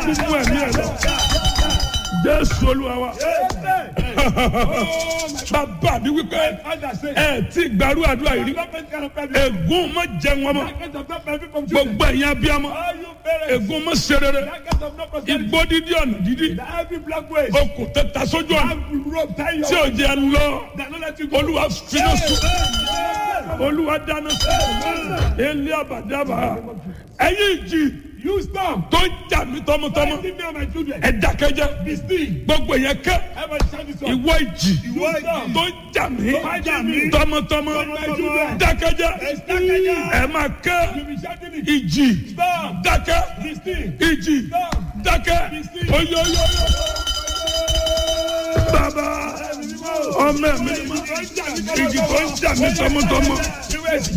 kú mú ẹ̀mí ẹ̀ lọ. Jésù Olúwa wa. Bàbá mi wípé ẹ ti gbàrú àdúrà yìí rí. Ègún má jẹ wọn mọ́. Gbogbo ẹ̀yin abiyamọ. Ègún má ṣe rere. Igbó dídí ọ̀nà dídí. Okùn tẹ ta sójú ọ̀nà. Tí ò jẹ́ lọ. Olúwa finá sùn. Olúwa dáná sùn. Ilé àbàdàbà. Ẹ̀yin ìjì You stop. tó ń jà mí tọmọtọmọ. Leave me and my children. Ẹ dákẹ́jẹ́. Be still. Gbogbo yẹn kẹ́. Everybody shout this one. Ìwọ ìjì Ìwọ ìjì. tó ń jà mí Tó ń jà mí. tọmọtọmọ. Tọmọtọmọ. Dákẹ́jẹ́. Ẹ dákẹ́jẹ́. Ẹ máa kẹ́. You be shouting it. Ìjì Stop. dákẹ́. Be still. Ìjì Stop. dákẹ́. Be still. Oyoyo. Bàbá ọmọ mi ìjì tó ń jà mí tọmọtọmọ.